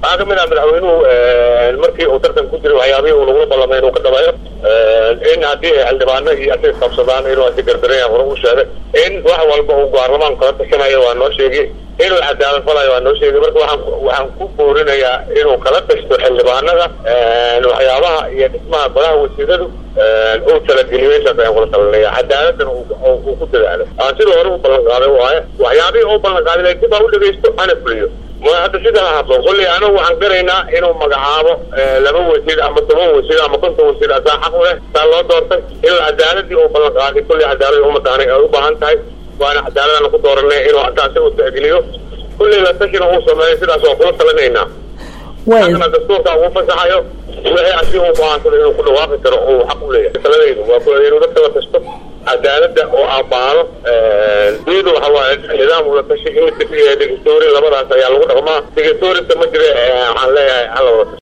waxaa kamid ah madaxweynuhu markii uu tartan ku jiray waxyaabihii uu nagula ballamay inuu ka dhameeyo in haddii ay xildhibaano iyo asiga qabsadaan inuu asi gardaraya hore u sheegay in wax walba uu baarlamaan kala tashanayo waa noo sheegay inuu cadaalad falayo waa noo sheegay marka waxaan waxaan ku boorinayaa inuu kala tashto xildhibaanada waxyaabaha iyo dhismaha golaha wasiiradu uu talageliyo intaas ayaan kula talinaya cadaaladana uu ku dadaalo aan sida hore u ballan qaaday waaye waxyaabihii uu ballan qaaday dib ha u dhegaysto ana fuliyo ma hadda sida ha hadlo kolley anagu waxaan garaynaa inuu magacaabo laba wasiir ama toban wasiir ama konton wasiir asaa xaq u leh saa loo doortay inuu cadaaladii uu ballan qaaday kolley cadaalad ummadda aniga ay u baahan tahay waana cadaaladana ku dooranay inuu intaasi u tixgeliyo kulley la tashina uu sameeyo sidaas waa kula talinaynaa annana dastuurka ugu fasaxayo wixii asi uu go-aansado inuu ku dhawaaqi karo uu xaq u leeyahay taladaydu waa inuu dadka la tashto cadaaladda oo abaalo diyadu waxa waaye nidaam ula tashi in digatoori labadaas ayaa lagu dhaqmaa digatoorita ma jira waxaan leeyahay hala wada